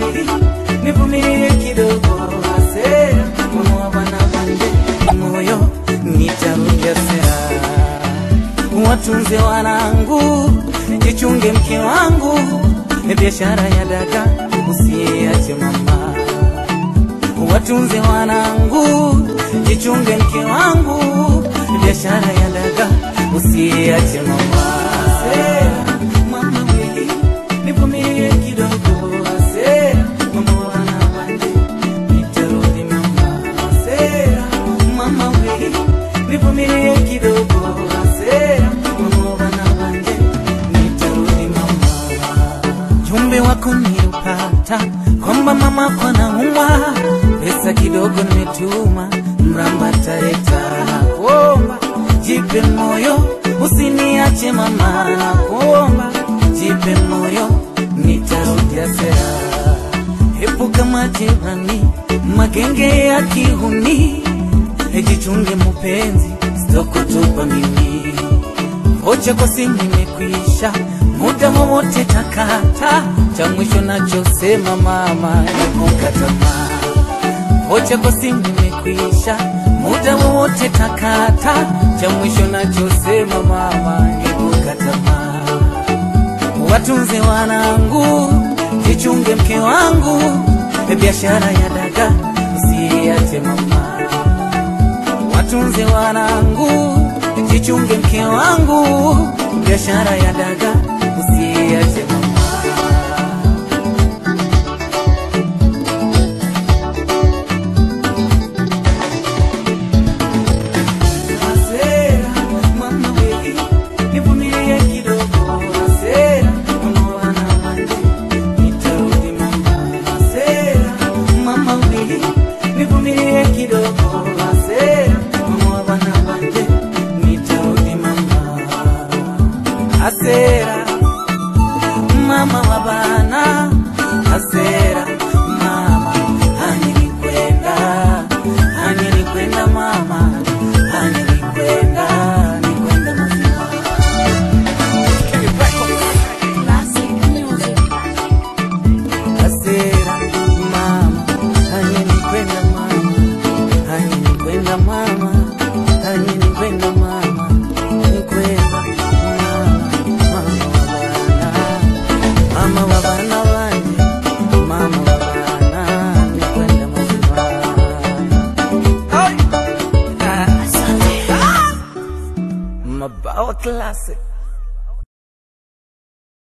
wili nivumilie kidogo asera mama wa bana banje moyo nitarudia sera watunze wanangu jichunge mke wangu biashara ya daga usiache mama watunze wanangu jichunge mke wangu biashara ya daga usiache mama Sera, mama wili nivumilie kidogo asera mama wana wanje nitarudi mama asera mama wili nivumilie kidogo asera mama wana wanje nitarudi mama jumbe wako niliupata kwamba mama kwa naumwa, pesa kidogo nimetuma, mramba tareta kuomba, jipe moyo usiniache mama, nakuomba jipe moyo, nitarudia sera. Epuka majirani, magenge ya kihuni, ejichunge mupenzi, sitokutupa mimi vocha kwa simu imekwisha, muda wowote takata, cha mwisho nachosema mama, epuka tamaa. Vocha kwa simu imekwisha, muda wowote takata, cha mwisho nachosema mama, epuka tamaa. Watunze wanangu, jichunge mke wangu, biashara ya daga usiache mama watunze wanangu, jichunge mke wangu, biashara ya daga usiache mama. Asera, mama wili, nivumilie kidogo. Asera, mama wana wanje, nitarudi mama. Asera, mama wili, nivumilie kidogo. Asera, mama wana wanje, nitarudi mama. Asera, mama wa bana. Asera, mama, hani nikwenda, hani nikwenda mama, hani nikwenda, nikwenda mazima. Classic music. Asera, mama, hani nikwenda mama, hani nikwenda mama, hani nikwenda mama, nikwenda mama, mama wa bana, mama wa bana wanje, mama wa bana, nikwenda mazima. Mabawa classic.